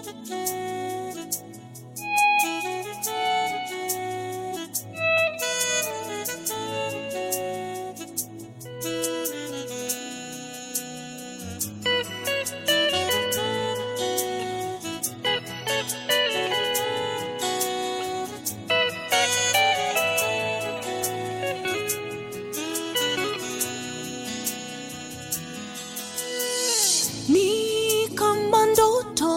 ni kama ndoto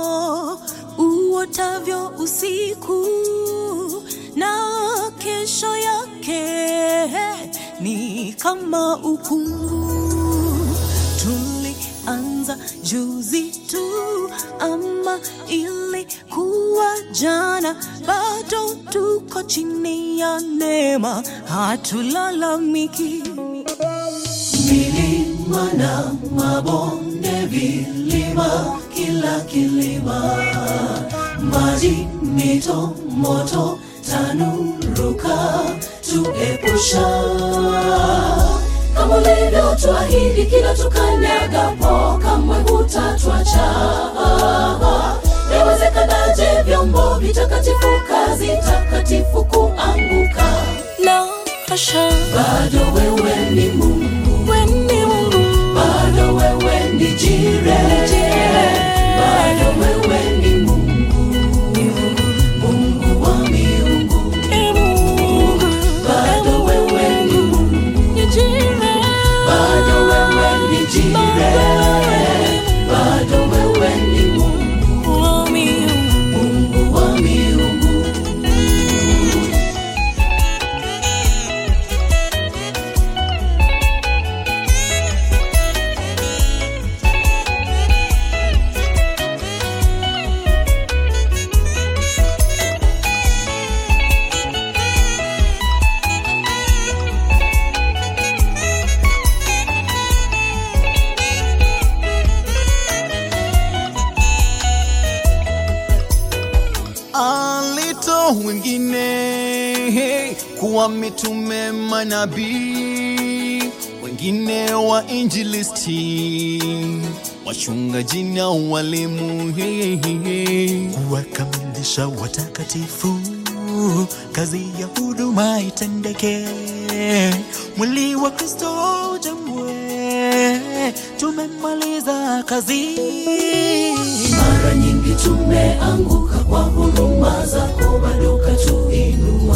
uotavyo usiku na kesho yake ni kama ukungu tulianza juzi tu ama ilikuwa jana bado tuko chini ya neema hatulalamiki milima na mabonde, vilima, kila kilima, maji, mito, moto, tanuruka, tuepusha kama ulivyotuahidi, kila tukanyagapo, kamwe hutatwacha. Yawezekanaje vyombo vitakatifu, kazi takatifu kuanguka? La hasha, bado wewe ni Mungu, wewe ni Mungu, bado wewe ni Jireh, bado wewe ni Mungu, Mungu wa miungu, bado wewe ni Mungu, bado wewe ni Jireh, bado wewe ni Mungu Mungu wa miungu. alito wengine kuwa mitume manabii, wengine wa injilisti, wachungaji na walimu, kuwakamilisha watakatifu, kazi ya huduma itendeke, mwili wa Kristo ujengwe, tumemaliza kazi. Mara nyingi tumeanguka kwa huruma zako, bado katuinua.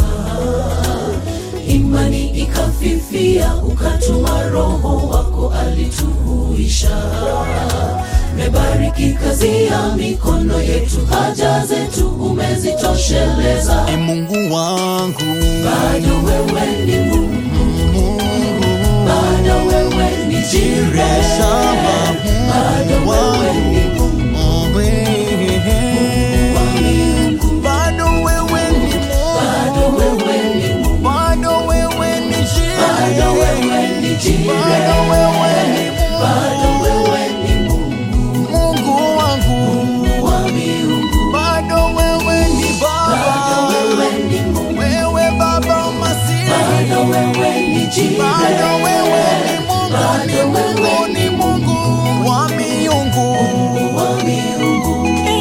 Imani ikafifia, ukatuma Roho wako alituhuisha. Mebariki kazi ya mikono yetu, haja zetu umezitosheleza. e Mungu wangu, Bado wewe ni Mungu, bado wewe ni Jireh, bado wewe ni Mungu wa miungu, bado wewe ni bado wewe ni Mungu. bado wewe ni Bado wewe ni Jireh, bado wewe ni bado wewe ni Mungu Mungu wangu, wa miungu, bado wewe ni bado Baba, wewe ni Mungu, wewe Baba Masihi, bado wewe ni Jireh, bado wewe ni Mungu, bado ni Mungu, wewe ni Mungu wa miungu. wa miungu,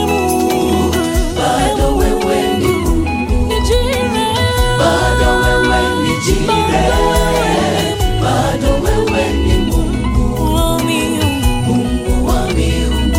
bado wewe ni Mungu, bado wewe ni Jireh, bado wewe ni Mungu, Mungu wa miungu.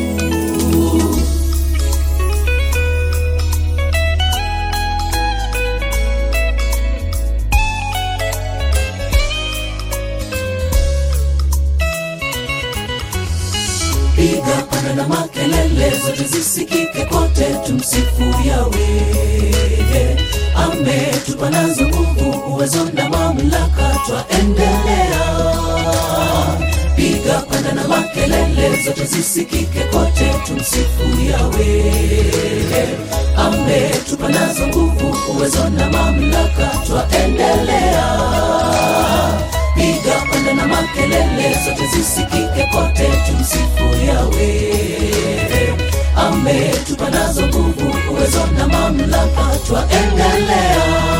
piga pana na makelele zote zisikike kote, tumsifu Yawe. Ametupa nazo nguvu, uwezo na mamlaka, twaendelea. Piga pana na makelele zote zisikike kote, tumsifu Yawe. Ametupa nazo nguvu, uwezo na mamlaka, twaendelea piga panda na makelele zote zisikike kote, tumsifu Yawe. Ametupa nazo nguvu, uwezo na mamlaka, twaendelea